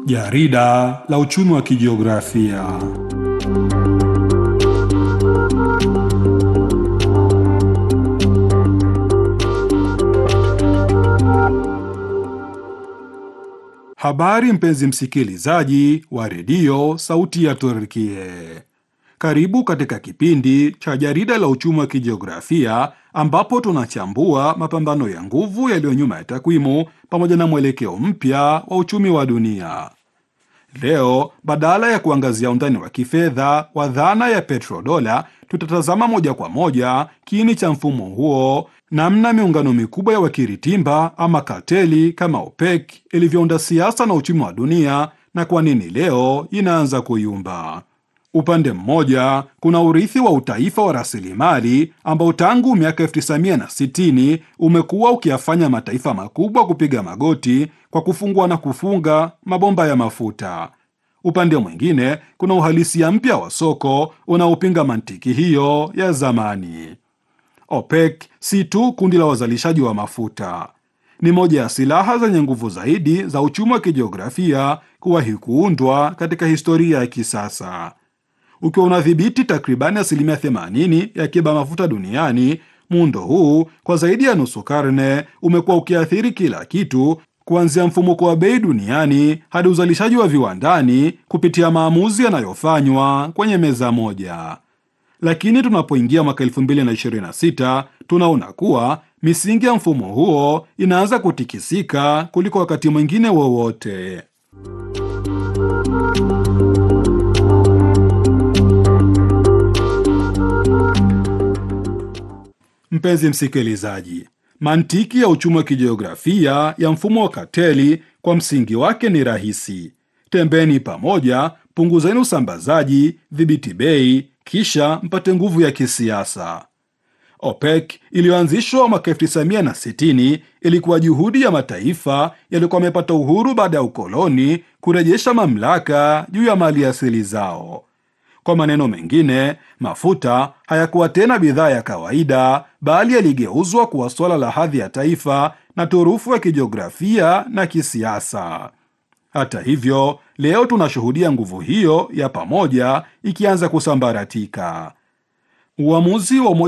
Jarida la uchumi wa kijiografia. Habari mpenzi msikilizaji wa redio Sauti ya Turkie, karibu katika kipindi cha jarida la uchumi wa kijiografia ambapo tunachambua mapambano ya nguvu yaliyo nyuma ya takwimu pamoja na mwelekeo mpya wa uchumi wa dunia. Leo badala ya kuangazia undani wa kifedha wa dhana ya petrodola, tutatazama moja kwa moja kiini cha mfumo huo, namna miungano mikubwa ya wakiritimba ama karteli kama OPEC ilivyounda siasa na uchumi wa dunia na kwa nini leo inaanza kuyumba. Upande mmoja kuna urithi wa utaifa wa rasilimali ambao tangu miaka 1960 umekuwa ukiyafanya mataifa makubwa kupiga magoti kwa kufungua na kufunga mabomba ya mafuta. Upande mwingine kuna uhalisia mpya wa soko unaopinga mantiki hiyo ya zamani. OPEC si tu kundi la wazalishaji wa mafuta, ni moja ya silaha zenye nguvu zaidi za uchumi wa kijiografia kuwahi kuundwa katika historia ya kisasa ukiwa unadhibiti takribani asilimia 80 ya akiba mafuta duniani. Muundo huu kwa zaidi ya nusu karne umekuwa ukiathiri kila kitu, kuanzia mfumuko wa bei duniani hadi uzalishaji wa viwandani kupitia maamuzi yanayofanywa kwenye meza moja. Lakini tunapoingia mwaka 2026 tunaona kuwa misingi ya mfumo huo inaanza kutikisika kuliko wakati mwingine wowote. Mpenzi msikilizaji, mantiki ya uchumi wa kijiografia ya mfumo wa kateli kwa msingi wake ni rahisi: tembeni pamoja, punguzeni usambazaji, dhibiti bei, kisha mpate nguvu ya kisiasa. OPEC iliyoanzishwa mwaka 1960 ilikuwa juhudi ya mataifa yaliyokuwa yamepata uhuru baada ya ukoloni kurejesha mamlaka juu ya mali asili zao. Kwa maneno mengine, mafuta hayakuwa tena bidhaa ya kawaida, bali yaligeuzwa kuwa suala la hadhi ya taifa na turufu ya kijiografia na kisiasa. Hata hivyo, leo tunashuhudia nguvu hiyo ya pamoja ikianza kusambaratika. Uamuzi wa